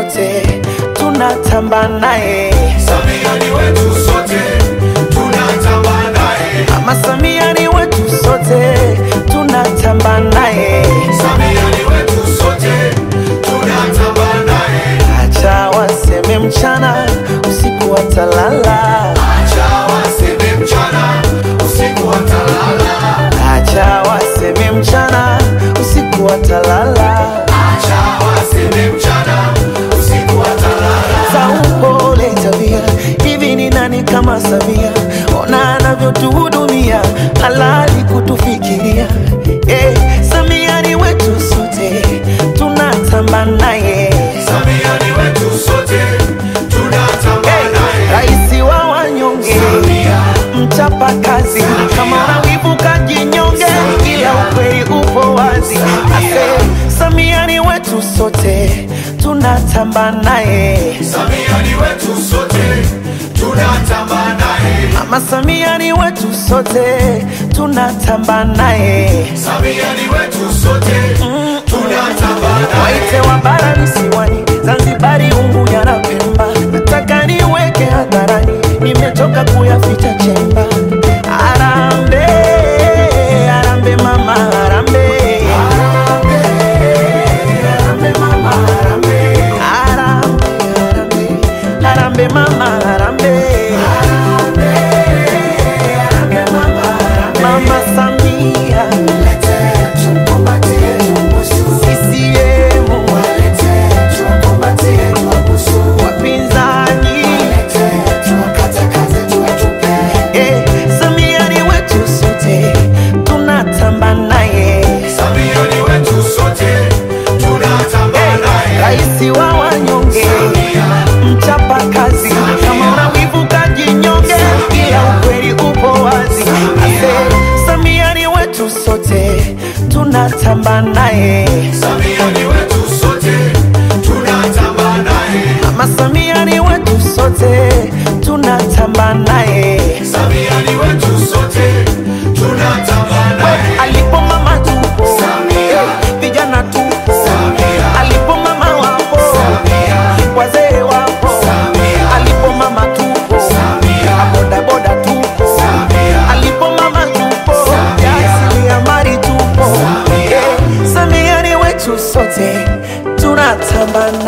sote tunatamba naye. Samia ni wetu sote, tunatamba naye. Mama Samia ni wetu sote tunatamba naye. Samia ni wetu sote, tunatamba naye. Acha waseme mchana usiku watalala, Acha waseme mchana, usiku watalala. acha waseme mchana usiku watalala. Acha waseme mchana, usiku watalala. za upole tabia. Hivi ni nani kama Samia? Ona anavyotuhudumia, halali kutufikiria. Eh, Samia ni wetu sote, tunatamba naye. Samia ni wetu sote, tunatamba Eh, naye. Raisi wa wanyonge, Samia, mchapa kazi, kama unawivu kajinyonge, ila ukweli upo wazi. Ase, Samia ni wetu sote, tunatamba naye. Samia ni wetu sote, tunatamba naye. Mama Samia ni wetu sote, tunatamba naye. Samia ni wetu sote, tunatamba naye. Waite wa bara visiwani, Zanzibari, Unguja na Pemba, nataka niweke hadharani, nimechoka kuyaficha chemba. Arambe, arambe mama, arambe. Arambe mama, arambe. Arambe, arambe, arambe mama, arambe. Mama Samia, CCM, wapinzani Eh, Samia ni wetu sote, tunatamba naye. Samia ni wetu sote, tunatamba naye. Raisi wa wanyonge, Samia, mchapa kazi, kama unawivu kajinyonge, ila ukweli upo wazi. Ase, Samia ni wetu sote, tunatamba naye. Samia ni wetu sote, tunatamba naye. Mama Samia ni wetu sote, tunatamba naye. Samia ni wetu sote, tunatamba naye. Alipo mama tupo, Samia. vijana tupo, Samia. alipo mama wapo, Samia, wazee wapo, Samia. alipo mama tupo, Samia. bodaboda tupo, Samia. alipo mama tupo, Samia. jasiriamali tupo. Samia. Eh, Samia ni wetu sote, tunatamba